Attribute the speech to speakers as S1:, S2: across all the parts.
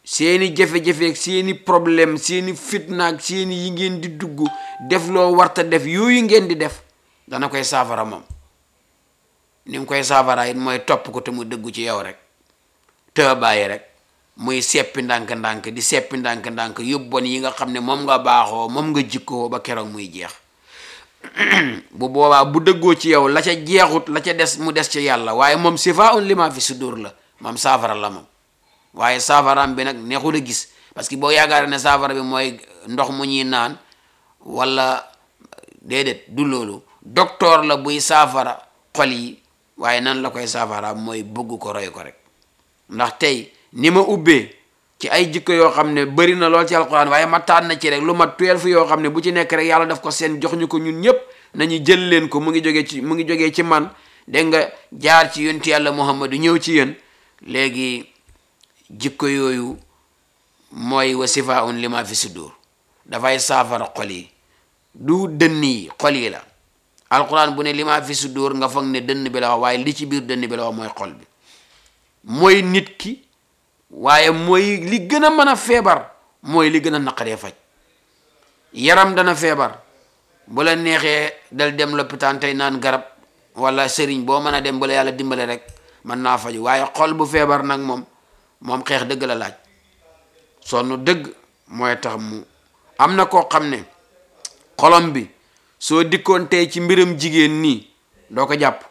S1: seeni jafe-jafe ak seeni problème seeni fitna ak seeni yi ngeen di dugg def loo warta def yooyu ngeen di def dana koy saafara moom ni mu koy saafara it mooy topp ko te mu dëggu ci yow rek te bàyyi rek muy seppi ndànk-ndànk di seppi ndànk-ndànk yóbbon yi nga xam ne moom nga baaxoo moom nga jikkoo ba keroog muy jeex bu boobaa bu dëggoo ci yow la ca jeexut la ca des mu des ci yàlla waaye moom sifa un lima fi sudur la moom saafara la moom waaye saafaraam bi nag neexul a gis parce que boo yaakaar ne saafara bi mooy ndox mu ñuy naan wala déedéet du loolu docteur la buy saafara xol yi waaye nan la koy saafara mooy bëgg ko roy ko rek ndax tey ni ma ubbee ci ay jikko yoo xam ne bëri na lool ci alquran waaye ma tànn na ci rek lu mat tuel fu yoo xam ne bu ci nekk rek yàlla daf ko seen jox ñu ko ñun ñëpp nañu jël leen ko mu ngi jógee ci mu ngi jógee ci man dégg nga jaar ci yonti yàlla muhammadu ñëw ci yéen léegi jikko yooyu mooy wa sifaun lima fi sudur dafay saafara xol yi du dënn yi xol yi la alquran bu ne lima fi sudur nga foog ne dënn bi la wax waaye li ci biir dënn bi la wax mooy xol bi mooy nit ki waaye mooy li gën a mën a feebar mooy li gën a naqaree faj yaram dana feebar bu la neexee dal dem lopitaan tey naan garab wala sëriñ boo mën a dem bu la yàlla dimbale rek mën naa faju waaye xol bu feebar nag moom moom xeex dëgg la laaj sonn dëgg mooy tax mu am na koo xam ne xolom bi soo dikkoon tey ci mbiram jigéen nii doo ko jàpp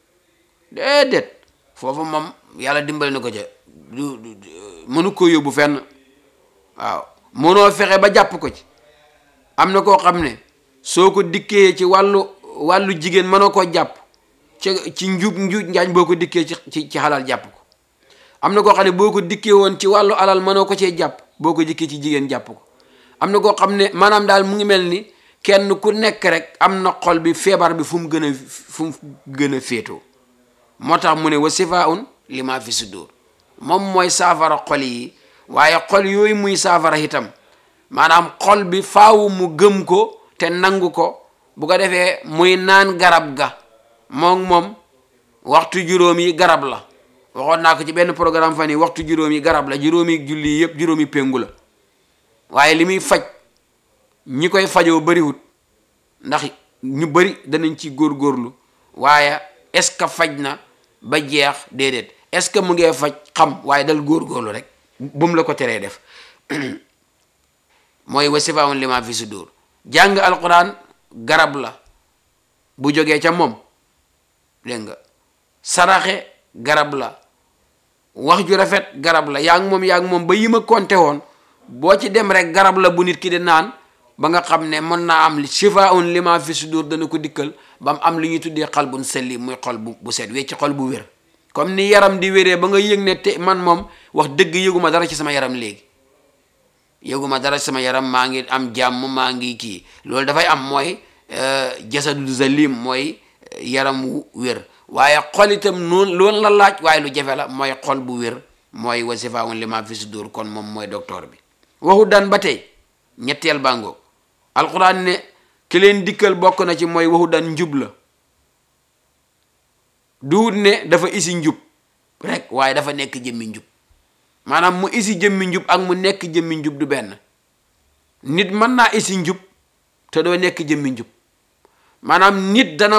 S1: déedéet foofu moom yàlla dimbale na ko ca du mënu ko yóbbu fenn waaw mënoo fexe ba jàpp ko ci am na koo xam ne soo ko dikkee ci wàllu wàllu jigéen mënoo koo jàpp ci ci njub njuuj njaañ boo ko dikkee ci ci ci xalal jàpp ko am na koo xam ne boo ko dikkee woon ci wàllu alal mënoo ko cee jàpp boo ko dikkee ci jigéen jàpp ko am na koo xam ne maanaam daal mu ngi mel ni kenn ku nekk rek am na xol bi feebar bi fu mu gën a fu mu gën a féetoo moo tax mu ne wa sifaun lima fi sudur moom mooy saafara xol yi waaye xol yooyu muy saafara itam maanaam xol bi faawu mu gëm ko te nangu ko bu ko defee muy naan garab ga moom moom waxtu juróom yi garab la waxoon naa ko ci benn programme fan yi waxtu juróom yi garab la juróomi julli yëpp juróomi péngu la waaye li muy faj ñi koy fajoo bariwut ndax ñu bari danañ ci góorgóorlu waaye est-ce que faj na ba jeex déedéet est-ce que mu ngee faj xam waaye dal góorgóorlu rek bu mu la ko teree def mooy wa sifaun lima fi sudur jàng alquran garab la bu jógee ca moom dégg nga saraxe garab la wax ju rafet garab la yaa ngi moom yaa ngi moom ba yi ma konte woon boo ci dem rek garab la bu nit ki di naan ba nga xam ne mën naa am shifaun lima fi sudur dana ko dikkal ba mu am li ñuy tuddee xalbun selli muy xol bu bu set wecc xol bu wér comme ni yaram di wéree ba nga yëg ne te man moom wax dëgg yëguma dara ci sama yaram léegi yëguma dara ci sama yaram maa ngi am jàmm maa ngi kii loolu dafay am mooy jasadu zalim mooy yaram wu wér waaye xol itam noonu loolu la laaj waaye lu jafe la mooy xol bu wér mooy wasifaun lima fi sudur kon moom mooy docteur bi waxu daan ba tey ñetteel bàngoo alquran ne ki leen dikkal bokk na ci mooy waxu daan njub la duut ne dafa isi njub rek waaye dafa nekk jëmmi njub maanaam mu isi jëmmi njub ak mu nekk jëmmi njub du benn nit mën naa isi njub te doo nekk jëmmi njub maanaam nit dana